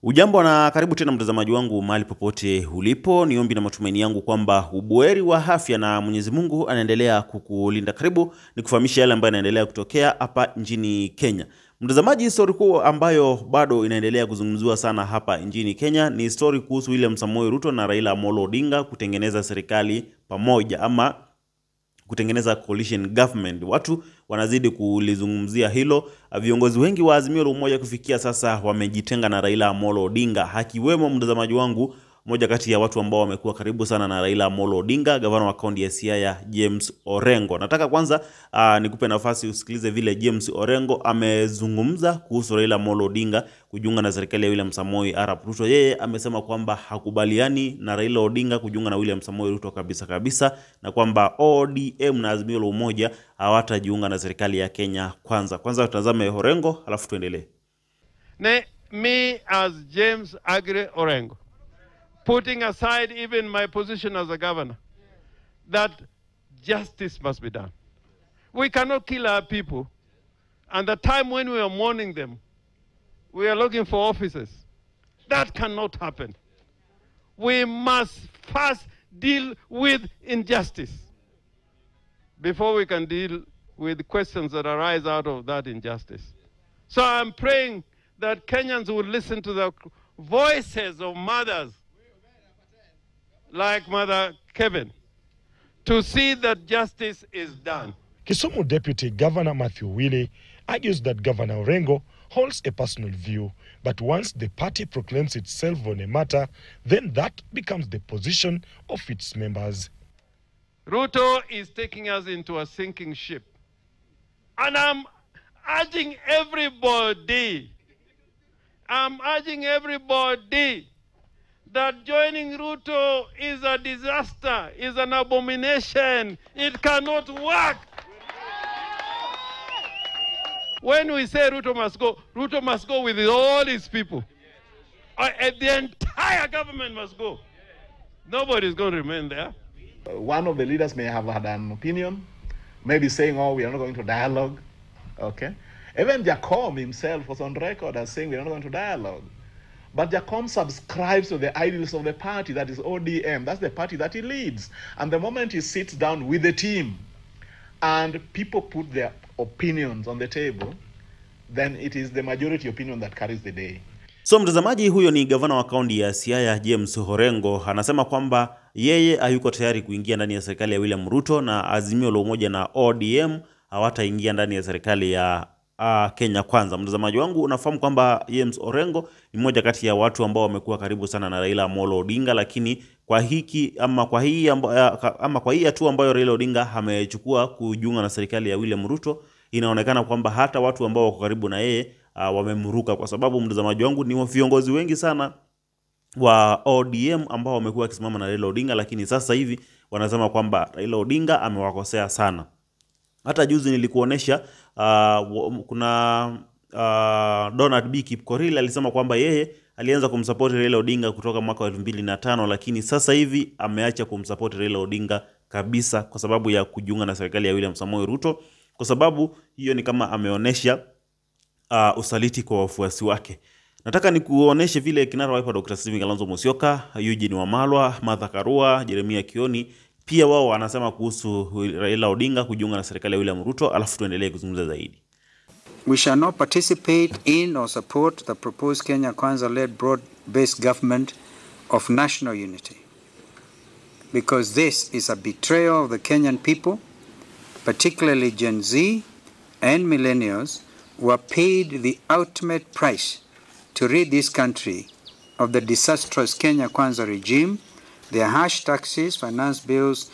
Ujambo na karibu tena mtazamaji wangu mahali popote ulipo. Ni ombi na matumaini yangu kwamba ubuheri wa afya na Mwenyezi Mungu anaendelea kukulinda. Karibu ni kufahamisha yale ambayo yanaendelea kutokea hapa nchini Kenya. Mtazamaji, stori kuu ambayo bado inaendelea kuzungumziwa sana hapa nchini Kenya ni stori kuhusu William Samoei Ruto na Raila Amolo Odinga kutengeneza serikali pamoja ama kutengeneza coalition government. Watu wanazidi kulizungumzia hilo. Viongozi wengi wa Azimio la Umoja kufikia sasa wamejitenga na Raila Amolo Odinga, akiwemo mtazamaji wangu mmoja kati ya watu ambao wamekuwa karibu sana na Raila Amolo Odinga, gavana wa kaunti ya Siaya James Orengo. Nataka kwanza uh, nikupe nafasi usikilize vile James Orengo amezungumza kuhusu Raila Amolo Odinga kujiunga na serikali ya William Samoei Arap Ruto. Yeye amesema kwamba hakubaliani na Raila Odinga kujiunga na William Samoei Ruto kabisa kabisa, na kwamba ODM na Azimio la Umoja hawatajiunga na serikali ya Kenya kwanza. Kwanza tutazame Orengo, alafu tuendelee. Ne, me as James Agre Orengo, putting aside even my position as a governor, that justice must be done. We cannot kill our people. And the time when we are mourning them, we are looking for officers. That cannot happen. We must first deal with injustice before we can deal with questions that arise out of that injustice. So I'm praying that Kenyans will listen to the voices of mothers like Mother Kevin to see that justice is done. Kisumu Deputy Governor Matthew Willie argues that Governor Orengo holds a personal view, but once the party proclaims itself on a matter, then that becomes the position of its members. Ruto is taking us into a sinking ship. And I'm urging everybody, I'm urging everybody that joining Ruto is a disaster, is an abomination. It cannot work. When we say Ruto must go, Ruto must go with all his people. Uh, and the entire government must go. Nobody's going to remain there. one of the leaders may have had an opinion, maybe saying, oh, we are not going to dialogue. Okay. Even Jacom himself was on record as saying we are not going to dialogue. But Jacom subscribes to the ideals of the party, that is ODM. That's the party that he leads. And the moment he sits down with the team and people put their opinions on the table, then it is the majority opinion that carries the day. So mtazamaji, huyo ni gavana wa kaunti ya Siaya James Orengo anasema kwamba yeye hayuko tayari kuingia ndani ya serikali ya William Ruto na Azimio la Umoja na ODM hawataingia ndani ya serikali ya uh, Kenya Kwanza. Mtazamaji wangu, unafahamu kwamba James Orengo ni mmoja kati ya watu ambao wamekuwa karibu sana na Raila Amolo Odinga, lakini kwa hiki ama kwa hii amba, ama kwa hii hatua ambayo Raila Odinga amechukua kujiunga na serikali ya William Ruto, inaonekana kwamba hata watu ambao wako karibu na yeye uh, wamemruka, kwa sababu mtazamaji wangu, ni viongozi wengi sana wa ODM ambao wamekuwa wakisimama na Raila Odinga, lakini sasa hivi wanasema kwamba Raila Odinga amewakosea sana. Hata juzi nilikuonesha uh, kuna uh, Donald B Kipkorir alisema kwamba yeye alianza kumsapoti Raila Odinga kutoka mwaka wa elfu mbili na tano lakini sasa hivi ameacha kumsapoti Raila Odinga kabisa kwa sababu ya kujiunga na serikali ya William Samoei Ruto, kwa sababu hiyo ni kama ameonesha uh, usaliti kwa wafuasi wake. Nataka nikuoneshe vile kinara wa Wiper Dr. Stephen Kalonzo Musyoka, Eugene Wamalwa, Martha Karua, Jeremia Kioni pia wao wanasema kuhusu Raila Odinga kujiunga na serikali ya William Ruto, alafu tuendelee kuzungumza zaidi. We shall not participate in or support the proposed Kenya Kwanza-led broad-based government of national unity because this is a betrayal of the Kenyan people, particularly Gen Z and millennials who are paid the ultimate price to rid this country of the disastrous Kenya Kwanza regime, their harsh taxes, finance bills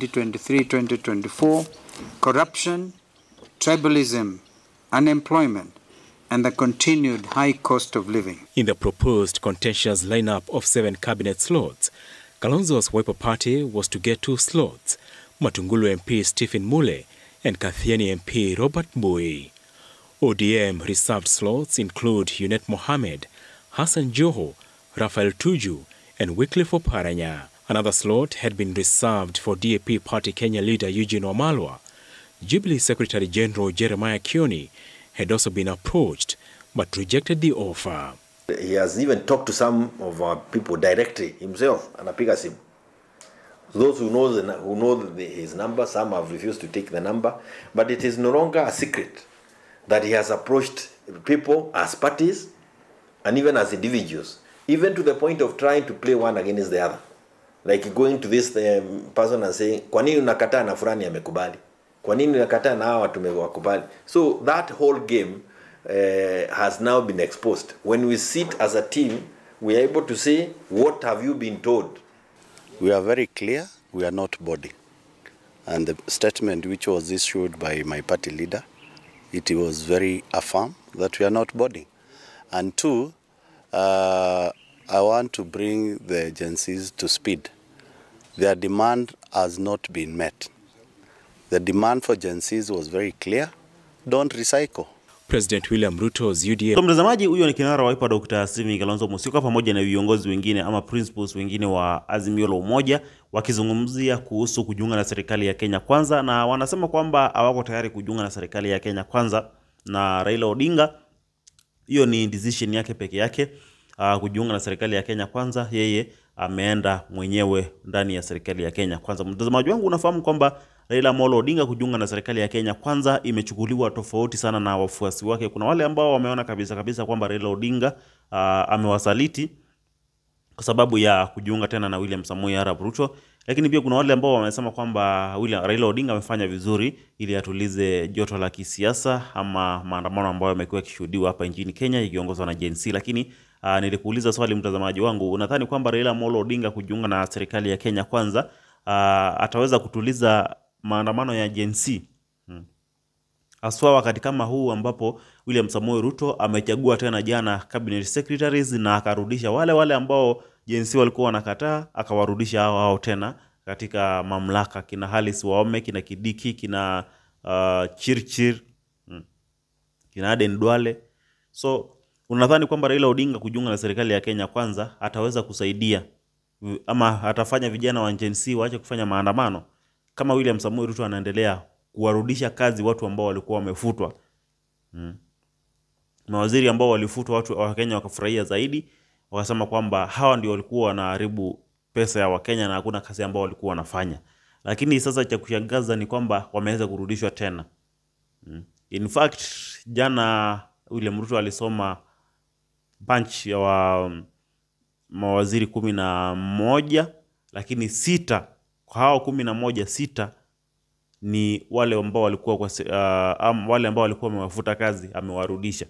2023-2024, corruption, tribalism, unemployment, and the continued high cost of living. In the proposed contentious lineup of seven cabinet slots, Kalonzo's Wiper Party was to get two slots, Matungulu MP Stephen Mule and Kathiani MP Robert Bui. ODM reserved slots include Yunet Mohammed, Hassan Joho, Rafael Tuju, and Wycliffe Oparanya. Another slot had been reserved for DAP Party Kenya leader Eugene Wamalwa. Jubilee Secretary General Jeremiah Kioni had also been approached but rejected the offer. He has even talked to some of our people directly himself, anapiga simu. Those who know, the, who know the, his number, some have refused to take the number, but it is no longer a secret that he has approached people as parties and even as individuals, even to the point of trying to play one against the other. Like going to this um, person and saying, kwa nini unakataa na fulani amekubali? Kwa nini unakataa na hawa tumewakubali? So that whole game uh, has now been exposed. When we sit as a team, we are able to say, what have you been told? We are very clear, we are not boarding. And the statement which was issued by my party leader, it was very affirm that we are not boarding. And two, uh, I want to bring the agencies to speed. Their demand has not been met. The demand for agencies was very clear, don't recycle. President William Ruto's UDA So mtazamaji, huyo ni kinara wa Wiper Dr. Stephen Kalonzo Musyoka pamoja na viongozi wengine ama principals wengine wa Azimio la Umoja wakizungumzia kuhusu kujiunga na serikali ya Kenya Kwanza, na wanasema kwamba hawako tayari kujiunga na serikali ya Kenya Kwanza na Raila Odinga. Hiyo ni decision yake peke yake uh, kujiunga na serikali ya Kenya Kwanza. Yeye ameenda mwenyewe ndani ya serikali ya Kenya Kwanza. Mtazamaji wangu, unafahamu kwamba Raila Amolo Odinga kujiunga na serikali ya Kenya Kwanza imechukuliwa tofauti sana na wafuasi wake. Kuna wale ambao wameona kabisa kabisa kwamba Raila Odinga uh, amewasaliti kwa sababu ya kujiunga tena na William Samoei Arap Ruto, lakini pia kuna wale ambao wamesema kwamba William, Raila Odinga amefanya vizuri ili atulize joto la kisiasa ama maandamano ambayo yamekuwa yakishuhudiwa hapa nchini Kenya ikiongozwa na Gen Z. Lakini uh, nilikuuliza swali mtazamaji wangu, unadhani kwamba Raila Amolo Odinga kujiunga na serikali ya Kenya Kwanza uh, ataweza kutuliza maandamano ya Gen Z? Hmm haswa wakati kama huu ambapo William Samoei Ruto amechagua tena jana cabinet secretaries na akarudisha wale wale ambao jinsi walikuwa wanakataa, akawarudisha hao hao tena katika mamlaka, kina Halis Waome, kina Kidiki, kina uh, Chirchir mm, kina Aden Duale. So unadhani kwamba Raila Odinga kujiunga na serikali ya Kenya Kwanza ataweza kusaidia ama atafanya vijana wa Gen Z waache kufanya maandamano kama William Samoei Ruto anaendelea kuwarudisha kazi watu ambao walikuwa wamefutwa mm. Mawaziri ambao walifutwa, watu wa Kenya wakafurahia zaidi, wakasema kwamba hawa ndio walikuwa wanaharibu pesa ya Wakenya na hakuna kazi ambao walikuwa wanafanya. Lakini sasa cha kushangaza ni kwamba wameweza kurudishwa tena mm. In fact jana William Ruto alisoma bunch ya wa mawaziri kumi na moja lakini sita kwa hao kumi na moja sita ni wale ambao walikuwa kwa, se- uh, am, wale ambao walikuwa wamewafuta kazi amewarudisha.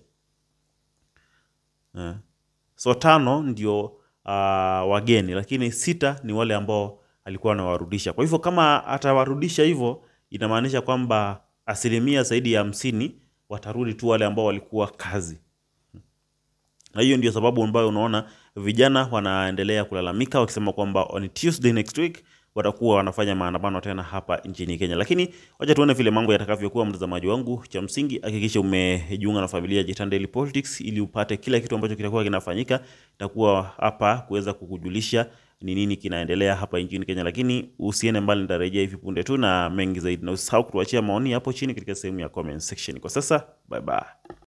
Eh. So tano ndio uh, wageni, lakini sita ni wale ambao alikuwa anawarudisha. Kwa hivyo kama atawarudisha hivyo, inamaanisha kwamba asilimia zaidi ya hamsini watarudi tu wale ambao walikuwa kazi na hiyo ndio sababu ambayo unaona vijana wanaendelea kulalamika wakisema kwamba on Tuesday next week watakuwa wanafanya maandamano tena hapa nchini Kenya. Lakini wacha tuone vile mambo yatakavyokuwa, mtazamaji wangu. Cha msingi hakikisha umejiunga na familia ya Jitan Daily Politics ili upate kila kitu ambacho kitakuwa kinafanyika. Itakuwa hapa kuweza kukujulisha ni nini kinaendelea hapa nchini Kenya, lakini usiende mbali, nitarejea hivi punde tu na mengi zaidi, na usisahau kutuachia maoni hapo chini katika sehemu ya comment section. Kwa sasa, bye bye.